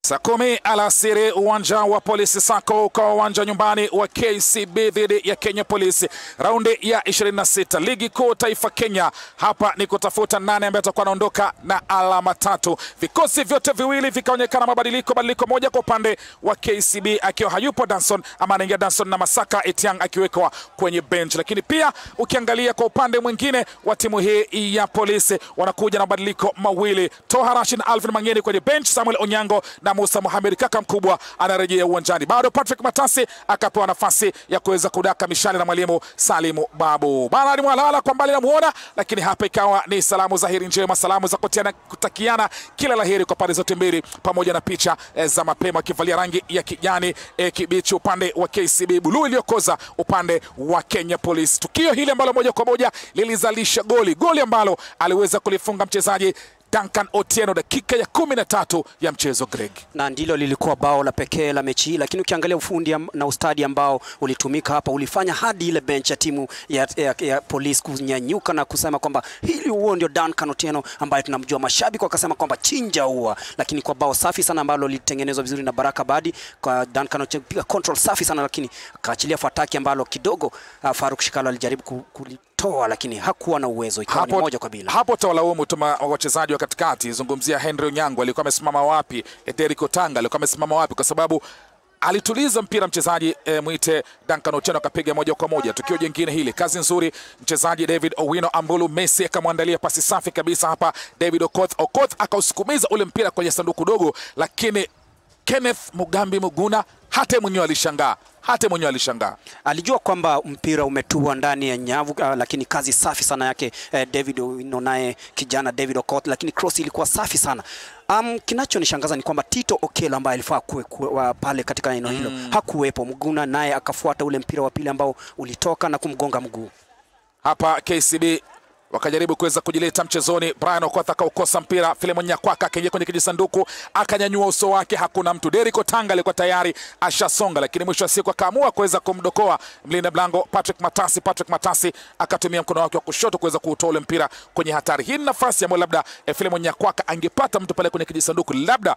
Saa kumi alasiri uwanja wa polisi Sako kwa uwanja nyumbani wa KCB dhidi ya Kenya Police, raundi ya 26 ligi kuu taifa Kenya. Hapa ni kutafuta nane ambaye atakuwa anaondoka na alama tatu. Vikosi vyote viwili vikaonekana mabadiliko, badiliko moja kwa upande wa KCB akiwa hayupo Danson ama anaingia Danson na Masaka Etiang akiwekwa kwenye bench, lakini pia ukiangalia kwa upande mwingine wa timu hii ya polisi wanakuja na mabadiliko mawili, Toha Rashid na Alvin Mangeni kwenye bench, Samuel Onyango na Musa Mohamed kaka mkubwa anarejea uwanjani. Bado Patrick Matasi akapewa nafasi ya kuweza kudaka mishale na mwalimu Salimu Babu. Bernard Mwalala kwa mbali namuona, lakini hapa ikawa ni salamu za heri njema, salamu za kutiana, kutakiana kila laheri kwa pande zote mbili, pamoja na picha eh, za mapema akivalia rangi ya kijani eh, kibichi upande wa KCB, buluu iliyokoza upande wa Kenya Police. Tukio hili ambalo moja kwa moja lilizalisha goli, goli ambalo aliweza kulifunga mchezaji Duncan Otieno dakika ya kumi na tatu ya mchezo Greg, na ndilo lilikuwa bao la pekee la mechi hii, lakini ukiangalia ufundi na ustadi ambao ulitumika hapa ulifanya hadi ile bench ya timu ya, ya, ya polisi kunyanyuka na kusema kwamba hili huo ndio Duncan Otieno ambaye tunamjua. Mashabiki wakasema kwamba chinja huwa, lakini kwa bao safi sana ambalo lilitengenezwa vizuri na Baraka Badi kwa Duncan Otieno, piga control safi sana, lakini akaachilia fataki ambalo kidogo uh, Faruk Shikalo alijaribu ku, ku, toa lakini hakuwa na uwezo, ikawa ni moja kwa bila. Hapo tawalaumu tuma wachezaji wa katikati, zungumzia Henry Onyango alikuwa amesimama wapi, Derrick Otanga alikuwa amesimama wapi, kwa sababu alituliza mpira mchezaji e, mwite Duncan Otieno akapiga moja kwa moja. Tukio jingine hili, kazi nzuri mchezaji David Owino Ambulu Messi akamwandalia pasi safi kabisa hapa David Okoth. Okoth akausukumiza ule mpira kwenye sanduku dogo, lakini Kenneth Mugambi Muguna hata mwenyewe alishangaa hata mwenyewe alishangaa, alijua kwamba mpira umetua ndani ya nyavu uh, lakini kazi safi sana yake uh, David Owino naye kijana David Okoth, lakini cross ilikuwa safi sana. Um, kinachonishangaza ni kwamba Tito Okello ambaye alifaa kuwe, kuwe, pale katika eneo hilo mm. hakuwepo. Mguna naye akafuata ule mpira wa pili ambao ulitoka na kumgonga mguu. Hapa KCB wakajaribu kuweza kujileta mchezoni. Brian Okoth akaukosa mpira, Filemon Nyakwaka akaingia kwenye kijisanduku akanyanyua uso wake, hakuna mtu. Derrick Otanga alikuwa tayari ashasonga, lakini mwisho wa siku akaamua kuweza kumdokoa mlinda mlango Patrick Matasi. Patrick Matasi akatumia mkono wake wa kushoto kuweza kuutoa ule mpira kwenye hatari. Hii ni nafasi ambayo labda eh, Filemon Nyakwaka angepata mtu pale kwenye kijisanduku labda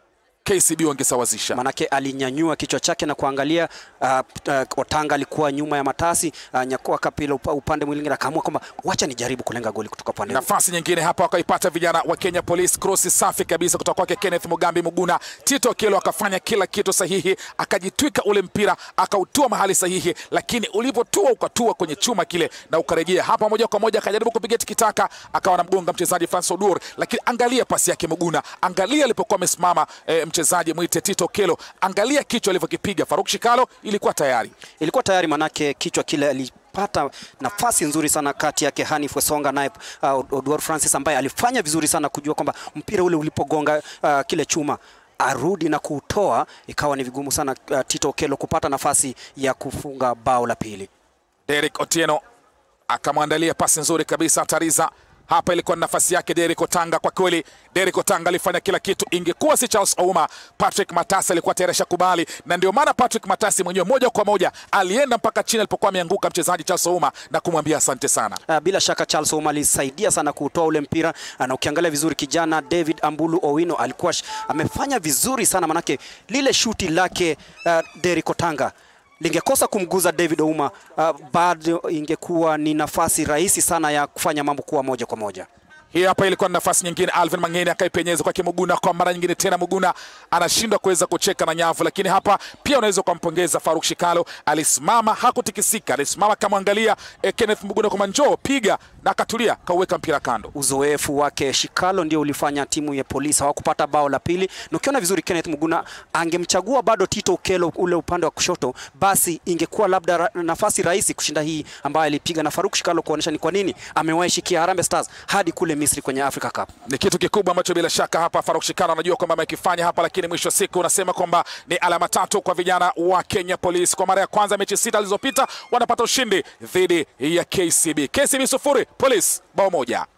KCB wangesawazisha, manake alinyanyua kichwa chake na kuangalia. Uh, uh, Otanga alikuwa nyuma ya Matasi. Uh, Nyakwaka pila upande mwingine akaamua kwamba wacha nijaribu kulenga goli kutoka pande. Nafasi nyingine hapa wakaipata vijana wa Kenya Police, cross safi kabisa kutoka kwake Kenneth Mugambi Muguna. Tito Okello akafanya kila kitu sahihi, akajitwika ule mpira akautua mahali sahihi, lakini ulipotua ukatua kwenye chuma kile na ukarejea hapa moja kwa moja, akajaribu kupiga tikitaka, akawa anamgonga mchezaji Francis Odur, lakini angalia pasi yake Muguna, angalia alipokuwa amesimama eh, mchezaji mwite Tito Okello, angalia kichwa alivyokipiga. Faruk Shikalo ilikuwa tayari, ilikuwa tayari, manake kichwa kile alipata nafasi nzuri sana kati yake Hanif Wesonga naye uh, Odwar Francis ambaye alifanya vizuri sana kujua kwamba mpira ule ulipogonga uh, kile chuma arudi na kuutoa, ikawa ni vigumu sana uh, Tito Okello kupata nafasi ya kufunga bao la pili. Derrick Otieno akamwandalia pasi nzuri kabisa Tariza hapa ilikuwa ni nafasi yake Derrick Otanga. Kwa kweli Derrick Otanga alifanya kila kitu, ingekuwa si Charles Ouma, Patrick Matasi alikuwa tayari shakubali, na ndio maana Patrick Matasi mwenyewe moja kwa moja alienda mpaka chini alipokuwa ameanguka mchezaji Charles Ouma na kumwambia asante sana. Uh, bila shaka Charles Ouma alisaidia sana kutoa ule mpira, na ukiangalia vizuri kijana David Ambulu Owino alikuwa amefanya vizuri sana, manake lile shuti lake uh, Derrick Otanga lingekosa kumguza David Ouma, uh, bado ingekuwa ni nafasi rahisi sana ya kufanya mambo kuwa moja kwa moja. Hii hapa ilikuwa ni nafasi nyingine, Alvin Mangeni akaipenyeza kwake Muguna kwa mara nyingine tena. Muguna anashindwa kuweza kucheka na nyavu, lakini hapa pia unaweza ukampongeza Faruk Shikalo, alisimama hakutikisika, alisimama akamwangalia eh, Kenneth Muguna kwamba njoo piga, na akatulia kauweka mpira kando. Uzoefu wake Shikalo ndio ulifanya timu ya polisi hawakupata bao la pili, na ukiona vizuri Kenneth Muguna angemchagua bado Tito Okello ule upande wa kushoto, basi ingekuwa labda ra, nafasi rahisi kushinda hii ambayo alipiga na Faruk Shikalo, kuonyesha ni kwa nini amewahi shikia Harambee Stars hadi kule Misri kwenye Africa Cup. Ni kitu kikubwa ambacho bila shaka hapa Faruk Shikalo anajua kwamba amekifanya hapa, lakini mwisho wa siku unasema kwamba ni alama tatu kwa vijana wa Kenya Police. Kwa mara ya kwanza mechi sita zilizopita wanapata ushindi dhidi ya KCB. KCB sufuri, Police bao moja.